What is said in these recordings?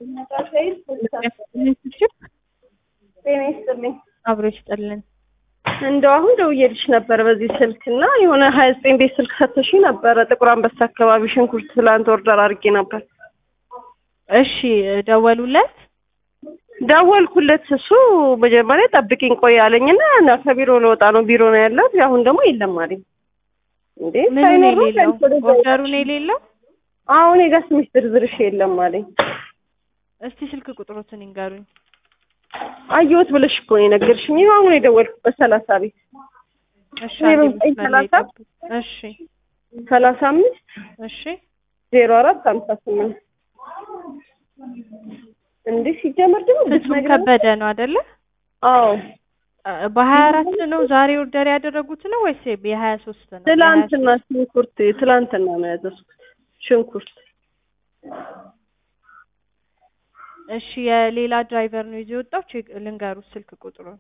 ጤና ይስጥልኝ። አብሮ ይስጥልን። እንደው አሁን ደውዬልሽ ነበር በዚህ ስልክ እና የሆነ ሀያ ዘጠኝ ቤት ስልክ ሰጥተሽኝ ነበረ ጥቁር አንበሳ አካባቢ ሽንኩርት ትላንት ኦርደር አድርጌ ነበር። እሺ ደወሉለት? ደወልኩለት። እሱ መጀመሪያ ጠብቂኝ ቆይ አለኝና እና ከቢሮ ለወጣ ነው ቢሮ ነው ያለት። አሁን ደግሞ የለም አለኝ። እንዴ ምኑ ነው ሳይኖር ነው የሌለው? ሳይኖር ኦርደሩ ነው የሌለው? አሁን የጋ ስምሽ ዝርዝርሽ የለም አለኝ። እስቲ ስልክ ቁጥሮትን ይንገሩኝ። አየሁት ብለሽ እኮ ነው የነገርሽኝ። ይኸው አሁን የደወልኩበት ሰላሳ ቤት እሺ ዜሮ አንዴ ዘጠኝ መስመር ላይ ሰላሳ ጠብቁ። እሺ ሰላሳ አምስት እሺ ዜሮ አራት ሀምሳ ስምንት እንዴ ሲጀመር ደግሞ ፍጹም ብትነግረኝ ከበደ ነው አይደለ? አዎ በሀያ አራት ነው ዛሬ ኦርደር ያደረጉት ነው ወይስ የሀያ ሶስት ነው? ትላንትና ሽንኩርት ትላንትና ነው ያዘዝኩት ሽንኩርት እሺ የሌላ ድራይቨር ነው ይዞ የወጣው። ቼክ ልንገሩት ስልክ ቁጥሩን።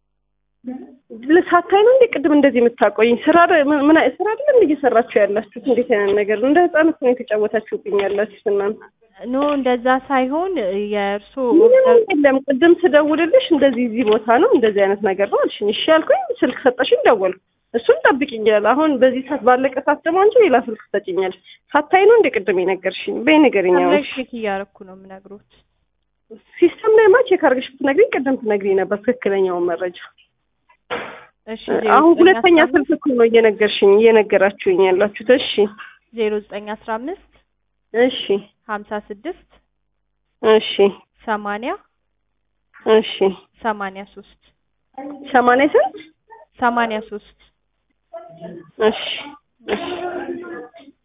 ሳታይ ነው እንዴ ቅድም እንደዚህ የምታቆይኝ? ስራ ደ- ምን ምን አይ- ስራ አይደለም እየሰራችሁ ያላችሁት? እንዴት አይነት ነገር ነው? እንደ ህጻናት ነው የተጫወታችሁብኝ ያላችሁት እናንተ። ኖ እንደዛ ሳይሆን የእርሶ ምንም የለም። ቅድም ስደውልልሽ እንደዚህ እዚህ ቦታ ነው እንደዚህ አይነት ነገር ነው አልሽኝ። እሺ ያልኩኝ ስልክ ሰጠሽኝ፣ ደወልኩ። እሱን ጠብቂኛል። አሁን በዚህ ሰዓት ባለቀ ሰዓት ደግሞ አንቺ ሌላ ስልክ ትሰጪኛለሽ። ሳታይ ነው እንደ ቅድም የነገርሽኝ? በይ ንገሪኝ። አሁን ቼክ እያረኩ ነው የምነግሮት። ሲስተም ላይ ማ ቼክ አድርገሽ ብትነግሪኝ ቅድም ትነግሪኝ ነበር ትክክለኛውን መረጃ። እሺ አሁን ሁለተኛ ስልክ እኮ ነው እየነገርሽኝ እየነገራችሁኝ ያላችሁት። እሺ ዜሮ ዘጠኝ አስራ አምስት እሺ ሀምሳ ስድስት እሺ ሰማንያ እሺ ሰማንያ ሶስት ሰማንያ ስንት ሰማንያ ሶስት እሺ እሺ